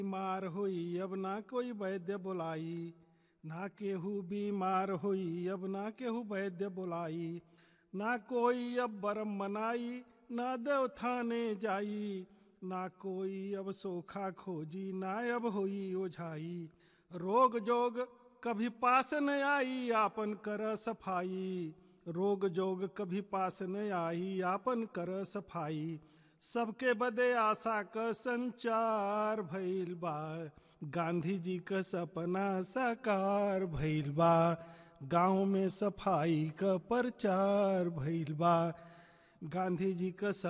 बीमार होई अब ना कोई वैद्य बुलाई ना केहू बीमार होई अब ना केहू वैद्य बुलाई ना कोई अब बरम मनाई ना देव थाने जाई ना कोई अब सोखा खोजी ना अब होई ओझाई रोग जोग कभी पास न आई आपन कर सफाई रोग जोग कभी पास न आई आपन कर सफाई सबके बदे आशा क संचार भइल बा गांधी जी क सपना साकार भइल बा गांव में सफाई क प्रचार भइल बा गांधी जी क